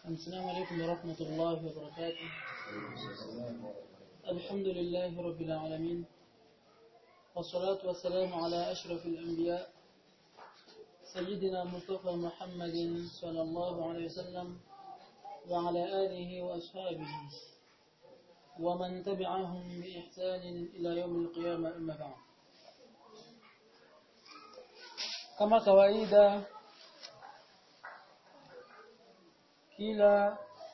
السلام عليكم ورحمة الله وبركاته الحمد لله رب العالمين والصلاة والسلام على أشرف الأنبياء سيدنا مصطفى محمد صلى الله عليه وسلم وعلى آله وأصحابه ومن تبعهم بإحسان إلى يوم القيامة أما بعد كما kawaida kila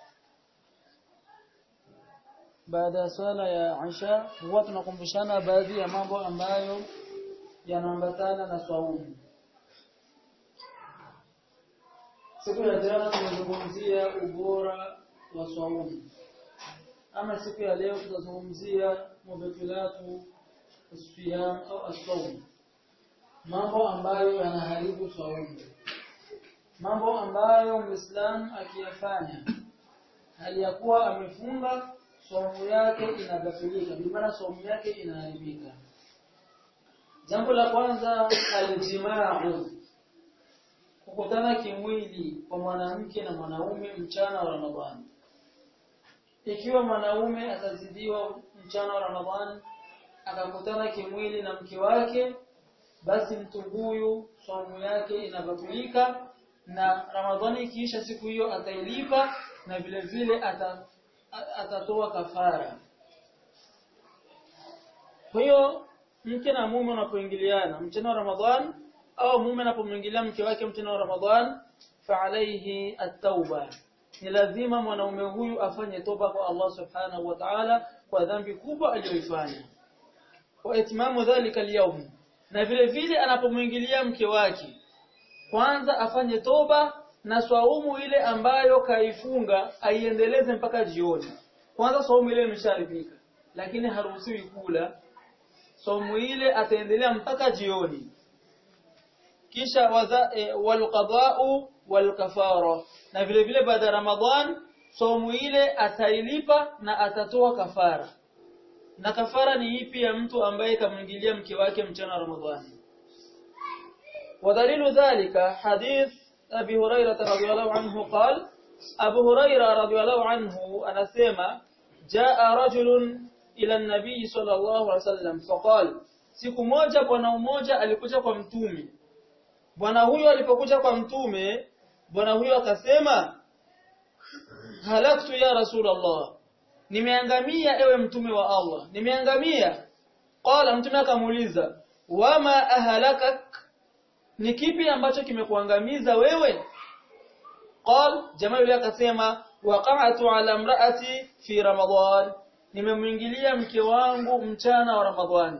baada ya swala ya Isha huwa tunakumbushana baadhi ya mambo ambayo yanaambatana na swaumu. Siku ya jana tumezungumzia ubora wa swaumu. Ama siku ya leo tutazungumzia mubtilatu siyam au asawm. Mambo ambayo yanaharibu swaumu. Mambo ambayo Muislam akiyafanya hali ya kuwa amefunga saumu yake inabatilika, bi maana saumu yake inaharibika. Jambo la kwanza aljimaa, kukutana kimwili kwa mwanamke na mwanaume mchana wa Ramadhani. Ikiwa mwanaume atazidiwa mchana wa Ramadhani akakutana kimwili na mke wake, basi mtu huyu saumu yake inabatilika na Ramadhani ikiisha siku hiyo atailipa na vile vile ata atatoa kafara. Kwa hiyo mke na mume wanapoingiliana mchana wa Ramadhan au mume anapomwingilia mke wake mchana wa Ramadhan fa alayhi at-tauba. Ni lazima mwanaume huyu afanye toba kwa Allah Subhanahu wa Ta'ala kwa dhambi kubwa aliyoifanya. Wa itimamu dhalika al Na vile vile anapomwingilia mke wake kwanza afanye toba na swaumu ile ambayo kaifunga aiendeleze mpaka jioni. Kwanza swaumu ile imesharibika, lakini haruhusiwi kula. Swaumu ile ataendelea mpaka jioni. Kisha waza, e, walqada'u walkafara. Na vile vile baada ya Ramadhan swaumu ile atailipa na atatoa kafara. Na kafara ni ipi ya mtu ambaye kamwingilia mke wake mchana wa Ramadhani? ودليل ذلك حديث أبي هريرة رضي الله عنه قال أبو هريرة رضي الله عنه أنا سيما جاء رجل إلى النبي صلى الله عليه وسلم فقال siku moja bwana mmoja alikuja kwa mtume bwana huyo alipokuja kwa mtume bwana huyo akasema halaktu ya rasulullah nimeangamia ewe mtume wa Allah nimeangamia qala mtume akamuuliza wama ahalakak ni kipi ambacho kimekuangamiza wewe qal jamaa yule akasema waqa'tu ala imraati fi ramadan nimemwingilia mke wangu mchana wa ramadhani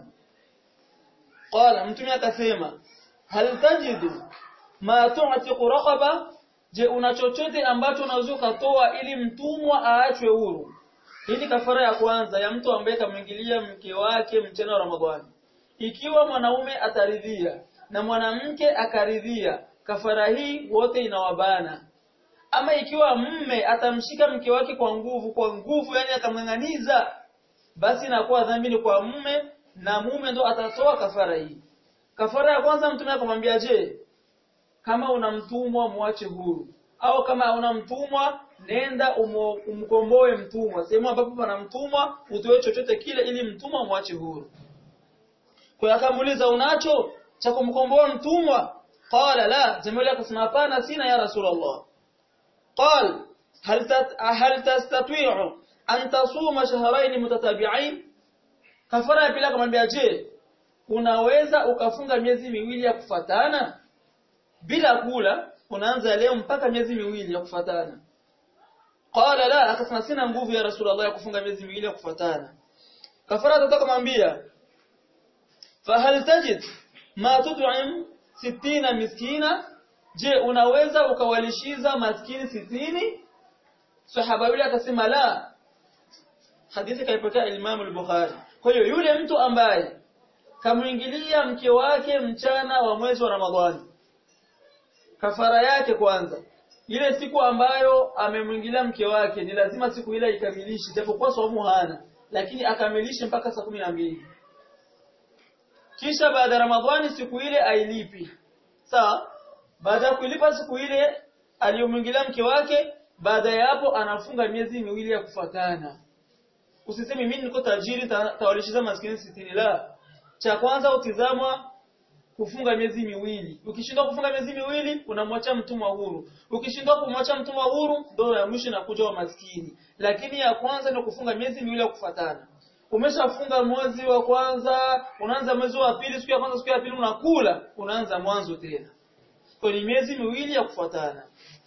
qala mtume akasema hal tajidu ma tu'tiqu raqaba je una chochote ambacho unaweza kutoa ili mtumwa aachwe huru hii ni kafara ya kwanza ya mtu ambaye kamwingilia mke wake mchana wa ramadhani ikiwa mwanaume ataridhia na mwanamke akaridhia kafara hii wote inawabana ama ikiwa mme atamshika mke wake kwa nguvu kwa nguvu yani akamng'ang'aniza basi inakuwa dhambi ni kwa mme na mume ndo atatoa kafara hii kafara ya kwanza mtume akamwambia je kama una mtumwa muache huru au kama una mtumwa nenda umkomboe mtumwa sehemu ambapo pana mtumwa utoe chochote kile ili mtumwa muache huru kwa akamuuliza unacho cha kumkomboa mtumwa qala la jamali akasema hapana sina ya rasulullah qal hal hal tastati'u an tasuma shahrayn mutatabi'ain kafara ya pili akamwambia je unaweza ukafunga miezi miwili ya kufatana bila kula unaanza leo mpaka miezi miwili ya kufatana qala la akasema sina nguvu ya rasulullah ya kufunga miezi miwili ya kufatana kafara atataka kumwambia fahal tajid ma tut'im 60 miskina je unaweza ukawalishiza maskini sitini sahaba yule akasema la hadithi kaipokea Imam al-Bukhari kwa hiyo yule mtu ambaye kamwingilia mke wake mchana wa mwezi wa Ramadhani kafara yake kwanza ile siku ambayo amemwingilia mke wake ni lazima siku ile ikamilishe japokuwa saumu hana lakini akamilishe mpaka saa kumi na mbili kisha baada ya Ramadhani siku ile ailipi sawa baada ya kuilipa siku ile aliyomwingilia mke wake baada ya hapo anafunga miezi miwili ya kufatana usiseme mimi niko tajiri tawalishiza maskini sitini la cha kwanza utizamwa kufunga miezi miwili ukishindwa kufunga miezi miwili unamwacha mtumwa huru ukishindwa kumwacha mtumwa huru ndio ya mwisho inakuja wa maskini lakini ya kwanza ni kufunga miezi miwili ya kufatana umeshafunga mwezi wa kwanza unaanza mwezi wa pili siku ya kwanza siku ya pili unakula unaanza mwanzo tena kwa ni miezi miwili ya kufuatana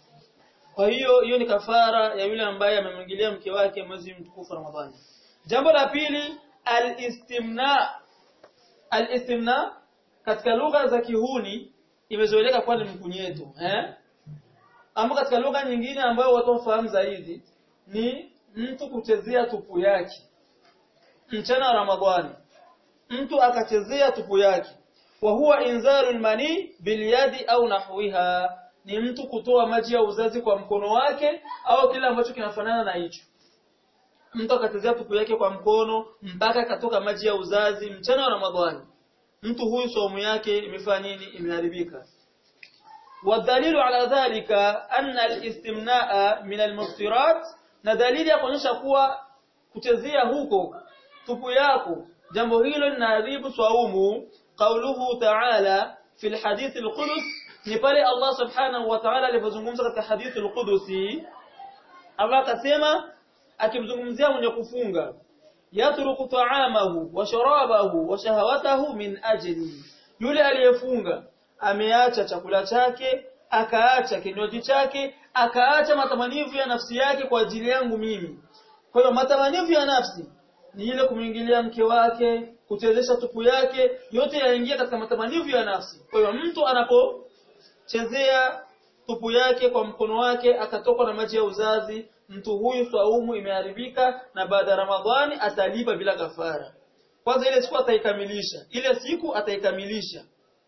kwa hiyo hiyo ni kafara ya yule ambaye amemwingilia mke wake mwezi mtukufu Ramadhani jambo la pili al-istimna al-istimna katika lugha za kihuni imezoeleka kuwa ni mkunyeto eh ama katika lugha nyingine ambayo watu wafahamu zaidi ni mtu kuchezea tupu yake mchana wa Ramadhani mtu akachezea tupu yake wa huwa inzalul mani bilyadi au nahwiha ni mtu kutoa maji ya uzazi kwa mkono wake au kile ambacho kinafanana na hicho mtu akachezea tupu yake kwa mkono mpaka akatoka maji ya uzazi mchana wa Ramadhani mtu huyu saumu yake imefanya nini imeharibika والدليل على ذلك أن الاستمناء من المفطرات na dalili ya kuonyesha kuwa kuchezea huko tupu yako jambo hilo linaharibu swaumu qauluhu ta'ala fi alhadith alqudus ni pale Allah subhanahu wa ta'ala alipozungumza katika hadith alqudusi Allah akasema akimzungumzia mwenye kufunga yatruku ta'amahu wa sharabahu wa shahawatahu min ajli yule aliyefunga ameacha chakula chake akaacha kinywaji chake akaacha matamanivu ya nafsi yake kwa ajili yangu mimi kwa hiyo matamanivu ya nafsi ni ile kumwingilia mke wake kuchezesha tupu yake yote yaingia katika matamanivu ya nafsi kwa hiyo mtu anapochezea tupu yake kwa mkono wake akatokwa na maji ya uzazi mtu huyu swaumu imeharibika na baada ya Ramadhani atalipa bila kafara kwanza ile siku ataikamilisha ile siku ataikamilisha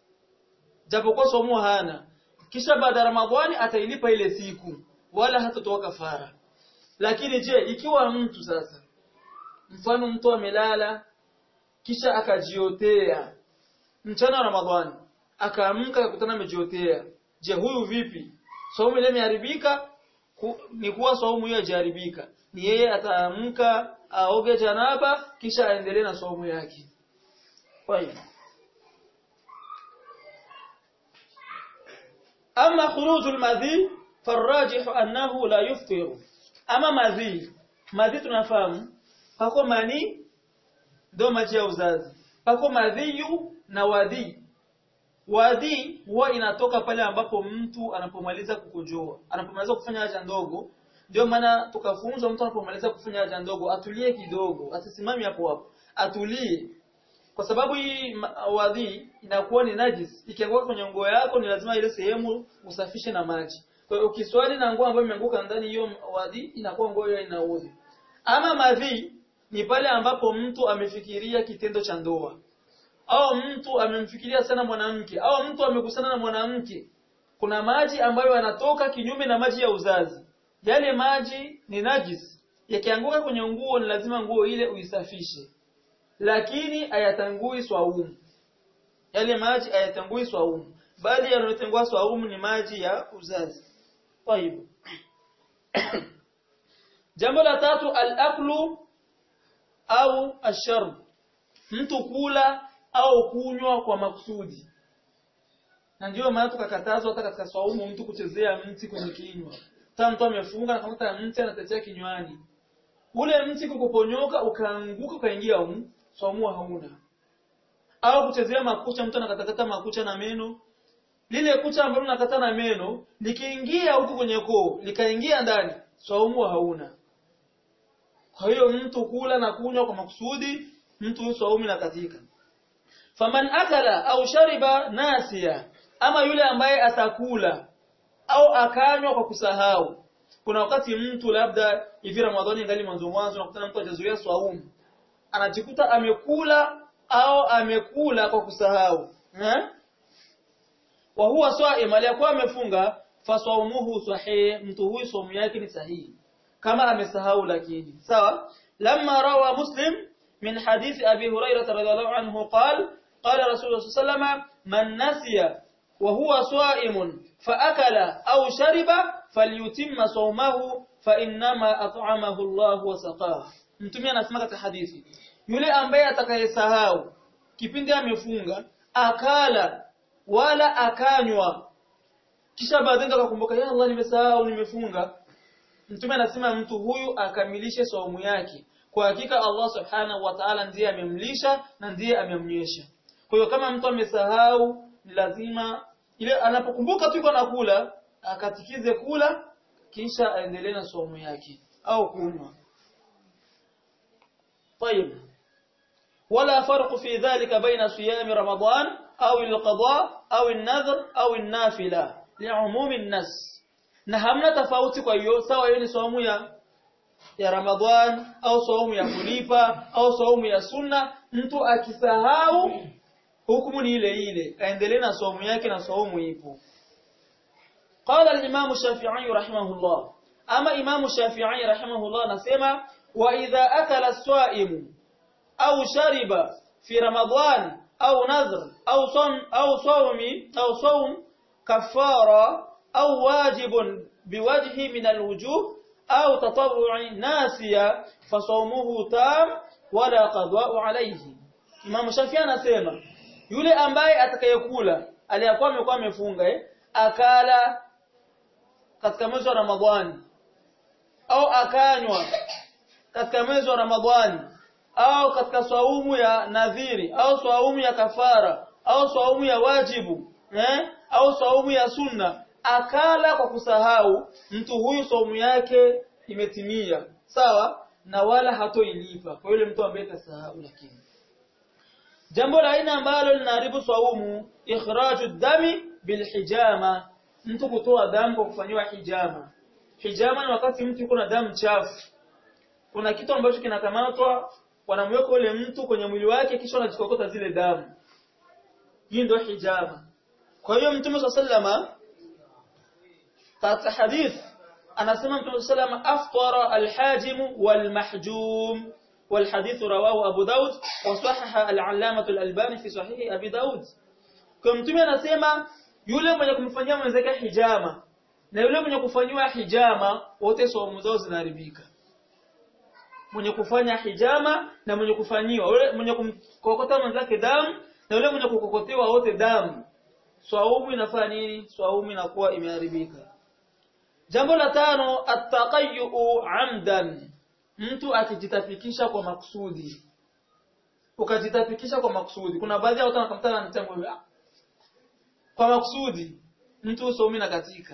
japokuwa swaumu hana kisha baada ya Ramadhani atailipa ile siku wala hatatoa kafara lakini je ikiwa mtu sasa mfano mtu amelala kisha akajiotea mchana wa Ramadhani akaamka akakutana amejiotea je huyu vipi saumu ile imeharibika ni kuwa saumu hiyo haijaharibika ni yeye ataamka aoge janaba kisha aendelee na saumu yake kwa hiyo أما خروج المذي فالراجح أنه لا يفطر أما مذي مذي tunafahamu pako mani ndo maji ya uzazi pako madhiyu na wadhi wadhi huwa inatoka pale ambapo mtu anapomaliza kukojoa anapomaliza kufanya haja ndogo ndio maana tukafunzwa mtu anapomaliza kufanya haja ndogo atulie kidogo asisimame hapo hapo atulie kwa sababu hii wadhi inakuwa ni najis ikianguka kwenye nguo yako ni lazima ile sehemu usafishe na maji kwa hiyo ukiswali na nguo ambayo imeanguka ndani hiyo wadhi inakuwa nguo hiyo inaudhi ama madhi ni pale ambapo mtu amefikiria kitendo cha ndoa au mtu amemfikiria sana mwanamke au mtu amekusana na mwanamke kuna maji ambayo yanatoka kinyume na maji ya uzazi yale maji ni najis yakianguka kwenye nguo ni lazima nguo ile uisafishe lakini hayatangui swaumu yale maji hayatangui swaumu bali yanayotengua swaumu ni maji ya uzazi طيب jambo la tatu al-aklu au asharb mtu kula au kunywa kwa makusudi na ndio maana tukakatazwa hata katika swaumu mtu kuchezea mti kwenye kinywa hata mtu amefunga akamta mti anatetea kinywani ule mti kukuponyoka ukaanguka ukaingia humu swaumu hauna au kuchezea makucha mtu anakatakata makucha na meno lile kucha ambalo unakata na meno likiingia huku kwenye koo likaingia ndani swaumu hauna kwa hiyo mtu kula na kunywa kwa makusudi mtu huyo swaumu inakatika faman akala au shariba nasia ama yule ambaye atakula au akanywa kwa kusahau kuna wakati mtu labda hivi Ramadhani ngali mwanzo mwanzo unakutana mtu hajazoea swaumu anajikuta amekula au amekula kwa kusahau eh wa huwa sa'im aliyakuwa amefunga fasawmuhu sahih mtu huyu somo yake ni sahihi kama amesahau lakini sawa lamma rawa muslim min hadith abi hurairah radhiyallahu anhu qala qala rasulullah sallallahu man nasiya wa huwa sa'imun fa akala au shariba falyutimma sawmahu fa innama at'amahu Allah wa saqahu mtume anasema katika hadithi yule ambaye atakayesahau kipindi amefunga akala wala akanywa kisha baadaye akakumbuka ya Allah nimesahau nimefunga mtume anasema mtu huyu akamilishe saumu yake kwa hakika Allah subhanahu wa ta'ala ndiye amemlisha na ndiye amemnywesha kwa hiyo kama mtu amesahau ni lazima ile anapokumbuka tu yuko nakula akatikize kula kisha aendelee na saumu yake au kunywa طيب ولا فرق في ذلك بين صيام رمضان أو القضاء أو النذر أو النافلة لعموم الناس na hamna tofauti kwa hiyo sawa hiyo ni saumu ya ya Ramadhan au saumu ya kulipa au saumu ya sunna mtu akisahau hukumu ni ile ile aendelee na saumu yake na saumu ipo قال الإمام الشافعي رحمه الله أما إمام الشافعي رحمه الله نسمع وإذا أكل الصائم أو شرب في رمضان أو نذر أو صوم أو صوم أو صوم كفارة أو واجب بوجه من الوجوه أو تطوع ناسيا فصومه تام ولا قضاء عليه Imam Shafi anasema yule ambaye atakayekula aliyakuwa amekuwa amefunga eh, akala katika mwezi wa Ramadhani au akanywa katika mwezi wa Ramadhani au katika swaumu ya nadhiri au swaumu ya kafara au swaumu ya wajibu eh, au swaumu ya sunna akala kwa kusahau mtu huyu saumu yake imetimia sawa na wala hatoilipa kwa yule mtu ambaye kasahau lakini jambo la aina ambalo linaharibu saumu ikhraju dami bilhijama mtu kutoa damu kwa kufanywa hijama hijama ni wakati mtu yuko na damu chafu kuna kitu ambacho kinakamatwa wanamweka ule mtu kwenye mwili wake kisha wanajikokota zile damu hii ndio hijama kwa hiyo mtume sallama katika hadith anasema mtume sallama aftara alhajim walmahjum والحديث رواه أبو داود وصحح العلامة الألباني في صحيح أبي داود kwa mtume anasema yule mwenye kumfanyia mwenzake hijama na yule mwenye kufanyiwa hijama wote saumu zao zinaharibika mwenye kufanya hijama na mwenye kufanyiwa yule mwenye kumkokota mwenzake damu na yule mwenye kukokotewa wote damu swaumu inafanya nini swaumu inakuwa imeharibika jambo la tano attaqayyu amdan mtu akijitafikisha kwa makusudi ukajitafikisha kwa makusudi kuna baadhi ya watu wanakamtana na mtambo kwa makusudi mtu usomi na katika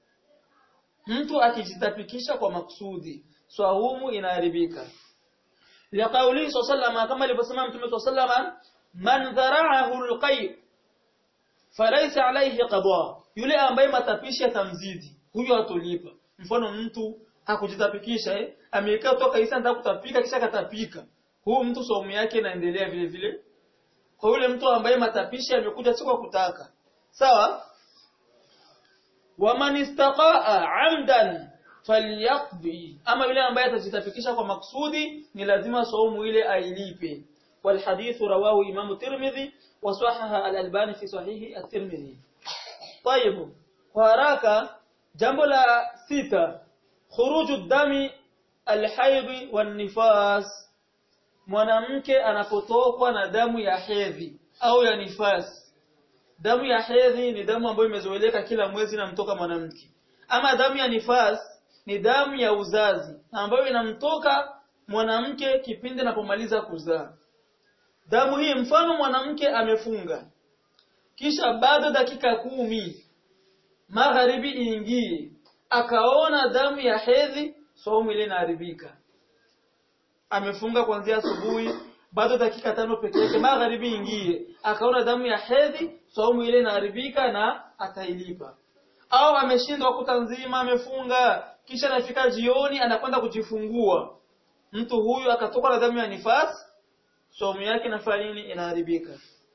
mtu akijitafikisha kwa makusudi swaumu inaharibika liqauli sallallahu kama alivyosema mtume sallallahu man dhara'ahu alqay falaysa alayhi qada yule ambaye matapishi yatamzidi huyo atolipa mfano mtu hakujitapikisha eh amekaa toka isa anataka kutapika kisha katapika huyu mtu saumu yake inaendelea vile vile kwa yule mtu ambaye matapishi yamekuja si kwa kutaka sawa waman istaqaa amdan falyaqdi ama yule ambaye atajitafikisha kwa maksudi ni lazima saumu ile ailipe والحديث رواه إمام الترمذي وصحح الألباني في صحيح الترمذي طيب وهراك جنب لا ستة خروج الدم الحيض والنفاس mwanamke anapotokwa na damu ya hedhi au ya nifasi damu ya hedhi ni damu ambayo imezoeleka kila mwezi inamtoka mwanamke ama damu ya nifas ni damu ya uzazi ambayo inamtoka mwanamke kipindi anapomaliza kuzaa damu hii mfano mwanamke amefunga kisha bado dakika kumi magharibi iingie akaona damu ya hedhi saumu ile inaharibika amefunga kuanzia asubuhi bado dakika tano peke yake magharibi ingie akaona damu ya hedhi saumu ile inaharibika na atailipa au ameshindwa kuta nzima amefunga kisha anafika jioni anakwenda kujifungua mtu huyu akatoka na damu ya nifas saumu yake inafanya nini inaharibika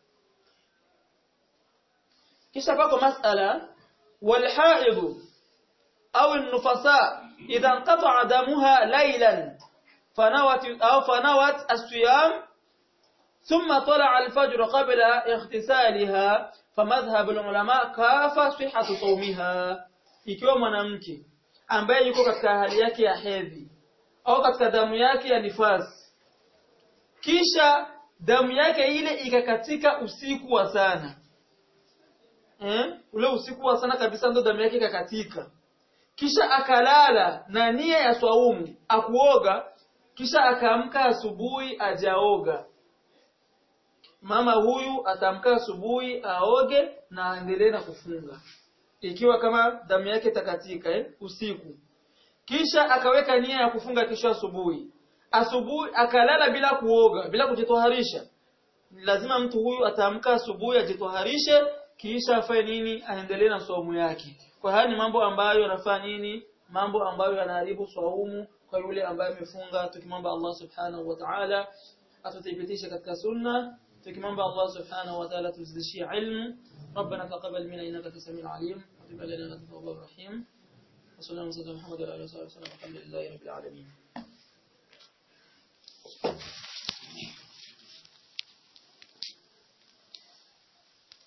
kisha pako masala walhaid au an-nufasa idha inqata'a damuha laylan fanawat au fanawat as-siyam ثم طلع الفجر قبل اغتسالها فمذهب العلماء كافى صحة صومها ikiwa mwanamke ambaye yuko katika hali yake ya hedhi au katika damu yake ya nifasi kisha damu yake ile ikakatika usiku wa sana eh ule usiku wa sana kabisa ndo damu yake ikakatika kisha akalala na nia ya swaumu akuoga kisha akaamka asubuhi ajaoga mama huyu atamka asubuhi aoge na aendelee na kufunga ikiwa kama damu yake takatika eh, usiku kisha akaweka nia ya kufunga kesho asubuhi asubuhi akalala bila kuoga bila kujitoharisha lazima mtu huyu ataamka asubuhi ajitoharishe kisha afanye nini aendelee na saumu yake kwa haya ni mambo ambayo yanafanya nini mambo ambayo yanaharibu saumu kwa yule ambaye amefunga tukimwomba Allah subhanahu wa ta'ala atuthibitishe katika sunna tukimwomba Allah subhanahu wa ta'ala tuzidishie ilmu ربنا تقبل منا انك انت السميع العليم وتب علينا انك التواب الرحيم وصلى الله وسلم على محمد وعلى اله وصحبه وسلم الحمد لله رب العالمين